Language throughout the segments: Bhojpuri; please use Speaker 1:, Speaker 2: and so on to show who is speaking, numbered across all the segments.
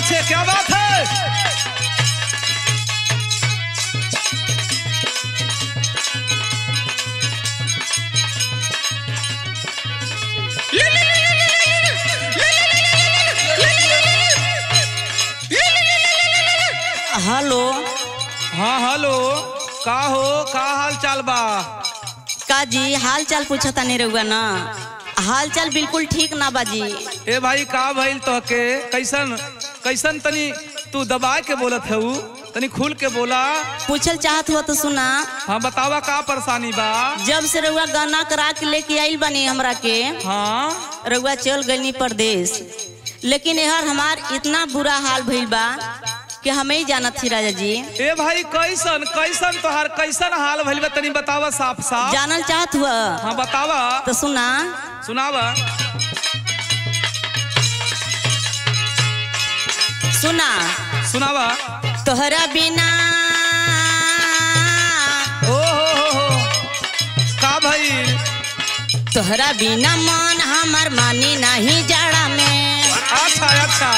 Speaker 1: से क्या बात है
Speaker 2: हेलो
Speaker 1: हाँ हेलो का हो का हाल चाल बा
Speaker 2: का जी हाल चाल पूछता नहीं रहुआ ना हाल चाल बिल्कुल ठीक ना बाजी
Speaker 1: ए भाई का भइल तो के कैसन कैसन तनी तू दबा के बोलत है तनी खुल के बोला
Speaker 2: पूछल चाहत हुआ तो सुना
Speaker 1: हाँ बतावा का परेशानी बा
Speaker 2: जब से रहुआ गाना करा के लेके आइल बनी हमरा के
Speaker 1: हाँ
Speaker 2: रहुआ चल गई परदेश लेकिन यार हमार इतना बुरा हाल भइल बा कि हमें ही जानत थी राजा जी
Speaker 1: ए भाई कैसन कैसन तोहार कैसन हाल भइल बा तनी बतावा साफ साफ
Speaker 2: जानल चाहत हुआ
Speaker 1: हाँ बतावा
Speaker 2: तो सुना
Speaker 1: सुनावा
Speaker 2: सुना
Speaker 1: सुनावा
Speaker 2: तोहरा बिना
Speaker 1: ओ हो हो हो का भइल
Speaker 2: तोहरा बिना मन हमार मानी नहीं जाड़ा में
Speaker 1: अच्छा अच्छा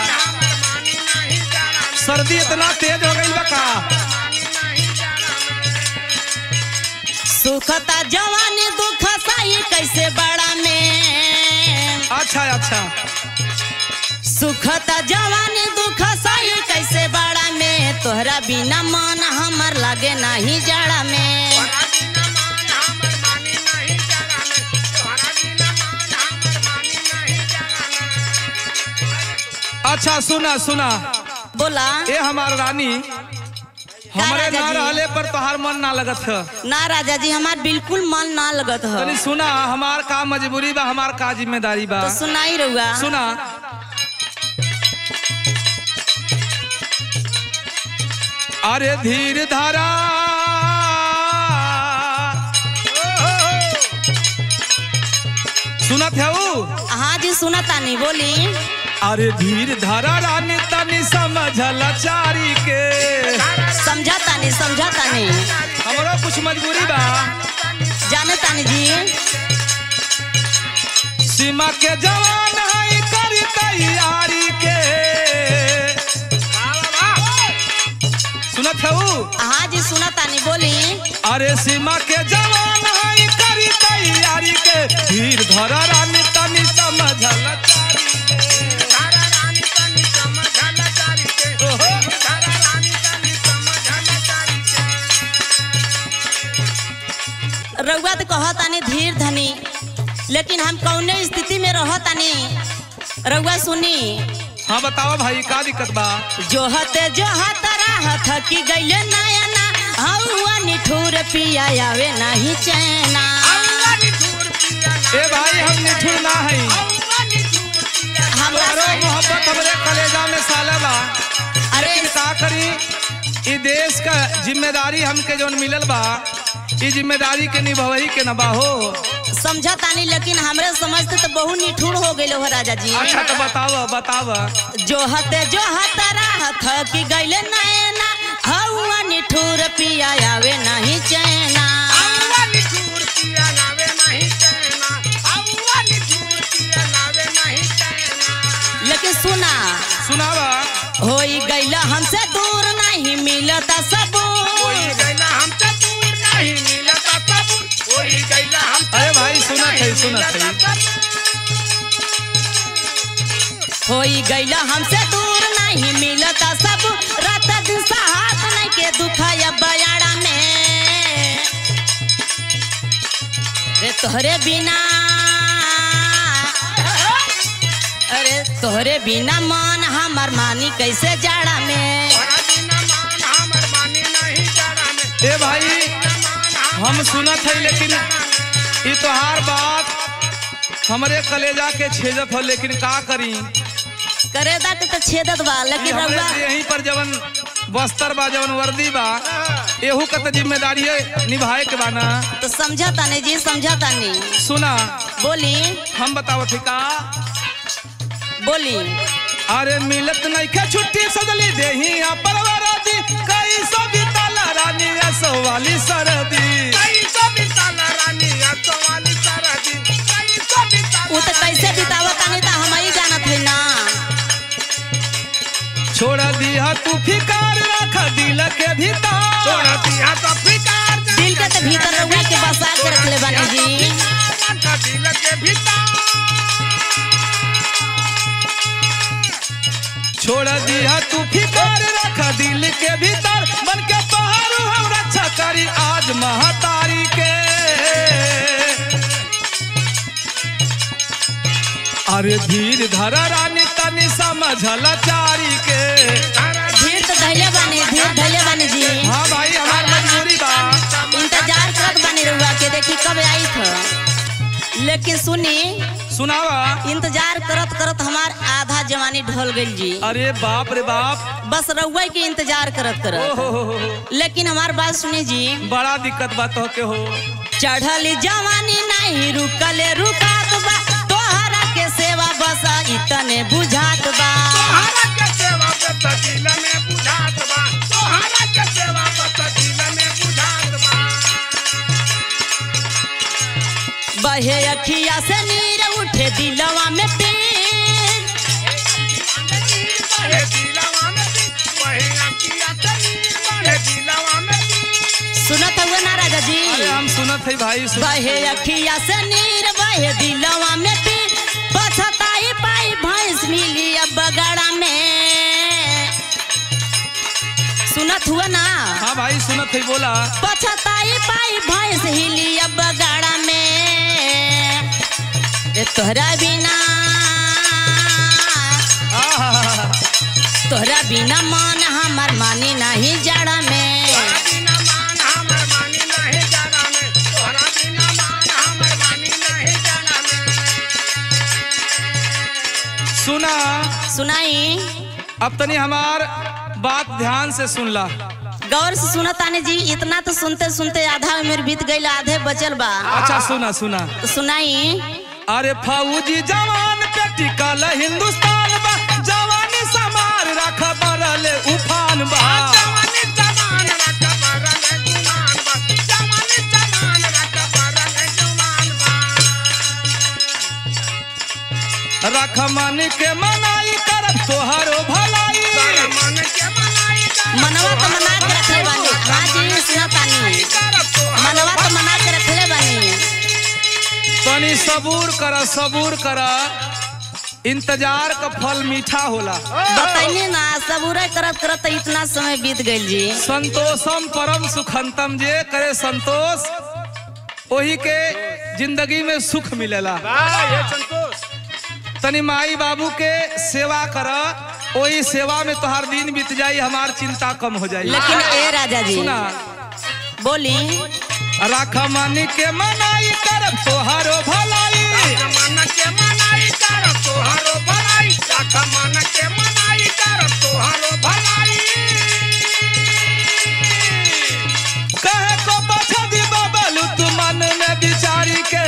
Speaker 1: सर्दी इतना तेज हो गई बा का
Speaker 2: सुखता जवानी दुख सही कैसे बड़ा में
Speaker 1: अच्छा अच्छा
Speaker 2: सुखता जवानी दुख सही कैसे बड़ा में तोहरा बिना मन हमर लागे नहीं जाड़ा में
Speaker 1: अच्छा सुना सुना
Speaker 2: बोला
Speaker 1: ए हमार रानी हमरे
Speaker 2: राजा
Speaker 1: ना
Speaker 2: जी?
Speaker 1: रहले पर तोहार मन ना लगत है
Speaker 2: ना राजा जी हमार बिल्कुल मन ना लगत है
Speaker 1: तनी सुना हमार का मजबूरी बा हमार का जिम्मेदारी बा
Speaker 2: तो सुनाई रहुआ
Speaker 1: सुना अरे धीर धारा सुनत है वो
Speaker 2: हाँ जी सुना तानी बोली
Speaker 1: अरे धीर धारा रानी तनी समझल चारी के
Speaker 2: समझा तानी समझा तानी
Speaker 1: हमरो कुछ मजबूरी बा
Speaker 2: जाने तानी जी
Speaker 1: सीमा के जवान है करी तैयारी के सुनत है वो
Speaker 2: हाँ जी सुना तानी बोली
Speaker 1: अरे सीमा के जवान है करी तैयारी के धीर धर रानी तनी समझल चारी के। ओहो।
Speaker 2: रउआ तो कहतानी धीर धनी लेकिन हम कौने स्थिति में रहतानी रउआ सुनी
Speaker 1: हाँ बताओ भाई का दिक्कत बा
Speaker 2: जो हते जो हतरा हथ की गईले नयना हवा निठुर पिया आवे नहीं चैना
Speaker 1: ए भाई हम निठुर ना है
Speaker 2: हमरा
Speaker 1: तोहरो
Speaker 2: से-
Speaker 1: मोहब्बत हमरे कलेजा में साला बा
Speaker 2: अरे
Speaker 1: लेकिन का करी ई देश का जिम्मेदारी हमके जौन मिलल बा ई जिम्मेदारी के निभावही के न बा हो
Speaker 2: समझा तानी लेकिन हमरे समझते तो बहुत निठुर हो गए हो राजा जी
Speaker 1: अच्छा तो बताव बताव
Speaker 2: जो हते जो हतरा हथ की गईले नयना हवा निठुर पिया आवे नहीं चैना लेकिन सुना
Speaker 1: सुनावा
Speaker 2: होई गईला हमसे दूर नहीं मिलता सबूर
Speaker 1: अरे भाई सुनत है सुनत है
Speaker 2: होई गईला हमसे दूर नहीं मिलता सब रात दिन हाथ नहीं के दुखाया बयाड़ा में रे तोहरे बिना अरे तोहरे बिना मन हमार मानी कैसे जाड़ा में
Speaker 1: ए भाई हम सुनत है लेकिन ई तोहार बात हमरे कलेजा के छेदत हो लेकिन का करी
Speaker 2: करे दा तो छेदत बा
Speaker 1: ई
Speaker 2: लेकिन
Speaker 1: हमरे
Speaker 2: रउआ
Speaker 1: से यहीं पर जवन बस्तर बा जवन वर्दी बा एहू का तो जिम्मेदारी निभाए के बा ना
Speaker 2: तो समझा तानी जी समझा तानी
Speaker 1: सुना
Speaker 2: बोली
Speaker 1: हम बताओ ठिका
Speaker 2: बोली
Speaker 1: अरे मिलत नहीं के छुट्टी सदली देही परवरा दी कई सौ बीतल रानी असो वाली सरदी
Speaker 2: वो तो कैसे बितावा तानी तो हम ही जानत है ना
Speaker 1: तू फिकार रख दिल के भीतर
Speaker 3: छोड़ दिया तो फिकार
Speaker 2: दिल के तो भीतर रउआ के बसा के रखले बानी जी
Speaker 3: रखा दिल के भीतर
Speaker 1: छोड़ दिया तू फिकार रख दिल के भीतर बन के पहाड़ हम रक्षा करी आज महतारी के अरे धीर धर रानी तनी समझल चारी के
Speaker 2: धीर तो धैले बानी धीर धैले बानी जी
Speaker 1: हाँ भाई हमार मजबूरी बा
Speaker 2: इंतजार करत बानी रउआ के देखी कब आई थ लेकिन सुनी
Speaker 1: सुनावा
Speaker 2: इंतजार करत करत हमार आधा जवानी ढल गइल जी
Speaker 1: अरे बाप रे बाप
Speaker 2: बस रउआ के इंतजार करत
Speaker 1: ओ
Speaker 2: करत
Speaker 1: हो हो हो
Speaker 2: लेकिन हमार बात सुनी जी
Speaker 1: बड़ा दिक्कत बा तो के हो
Speaker 2: चढ़ल जवानी नहीं रुकले रुकात बा तोहरा के सेवा बस इतने बुझात बा
Speaker 3: तोहरा के सेवा पे तो दिल में बुझात बा तोहरा के सेवा पे तो दिल में बुझात बा
Speaker 2: बहे अखिया से नीर उठे दिलवा में पीर
Speaker 3: बहे दिलवा में भी बहे अखिया तनी बहे दिलवा में भी
Speaker 2: सुनत हुए ना राजा जी
Speaker 1: अरे हम सुनत है भाई सुन
Speaker 2: बहे अखिया से नीर बहे दिलवा में पीर पछताई पाई भैंस मिली अब बगड़ा में सुनत हुआ ना
Speaker 1: हाँ भाई सुनत है बोला
Speaker 2: पछताई पाई भैंस हिली अब बगाड़ा में ए तोहरा बिना
Speaker 1: आहा,
Speaker 2: तोहरा बिना मन हमर मानी नहीं जड़ा में
Speaker 3: तोहरा बिना मान हमर मानी नहीं जाना में तोहरा बिना मान हमर मानी नहीं जाना में
Speaker 1: सुना
Speaker 2: सुनाई
Speaker 1: अब तनी हमार बात ध्यान से सुन ला
Speaker 2: गौर से सुना ताने जी इतना तो सुनते सुनते आधा उम्र बीत गई आधे बचल बा
Speaker 1: अच्छा सुना सुना
Speaker 2: तो सुनाई
Speaker 1: अरे फौजी जवान पे टिकल हिंदुस्तान बा जवानी समार रख बरले उफान बा
Speaker 3: जवानी जवान रख बरले गुमान बा जवानी जवान रख बरले गुमान बा
Speaker 1: रख मन के मनाई कर तोहरो भलाई
Speaker 3: कर मन के मनाई कर
Speaker 2: मनवा तो मना के रखले बानी हाँ जी सुना तानी
Speaker 3: कर तोहर
Speaker 2: मनवा तो मना के रखले बानी
Speaker 1: तनी सबूर कर सबूर कर इंतजार का फल मीठा होला
Speaker 2: बताइए ना सबूरे करत करत इतना समय बीत गइल जी
Speaker 1: संतोषम परम सुखंतम जे करे संतोष वही के जिंदगी में सुख मिलेला
Speaker 3: ये संतोष
Speaker 1: तनी माई बाबू के सेवा कर वही सेवा में तोहार दिन बीत जाई हमार चिंता कम हो जाई
Speaker 2: लेकिन ए राजा जी
Speaker 1: सुना
Speaker 2: बोली
Speaker 1: राख मन के मनाई कर तोहारो भलाई
Speaker 3: मन के मनाई कर तोहरो भलाई रख मन के मनाई कर तोहरो भलाई
Speaker 1: कहे को बचा दी बबलू तू मन में बिचारी के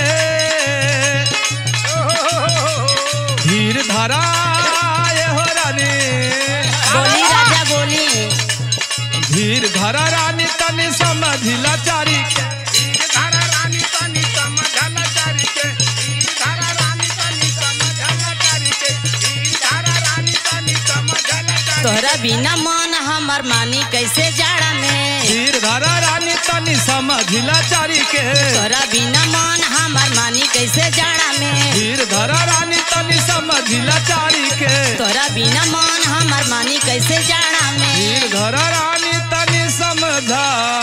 Speaker 1: धीर धरा ये हो रानी
Speaker 2: बोली राजा बोली
Speaker 1: धीर धरा रानी तनी समझिला चारी के
Speaker 3: धीर धारा रानी तनी समझल चारी के धीर धारा रानी तनी समझल चारी के धीर धारा रानी तनी समझल चारी
Speaker 2: तोहरा बिना मन हमर मानी कैसे जाड़ा में
Speaker 1: धीर धरा रानी तनी समझिला चारी के
Speaker 2: तोहरा बिना मन हमर मानी कैसे जाड़ा में
Speaker 1: धीर धरा रानी तनी समझिला चारी के
Speaker 2: तोहरा बिना मन हमर मानी कैसे जाड़ा में
Speaker 1: धीर धरा रानी तनी समझा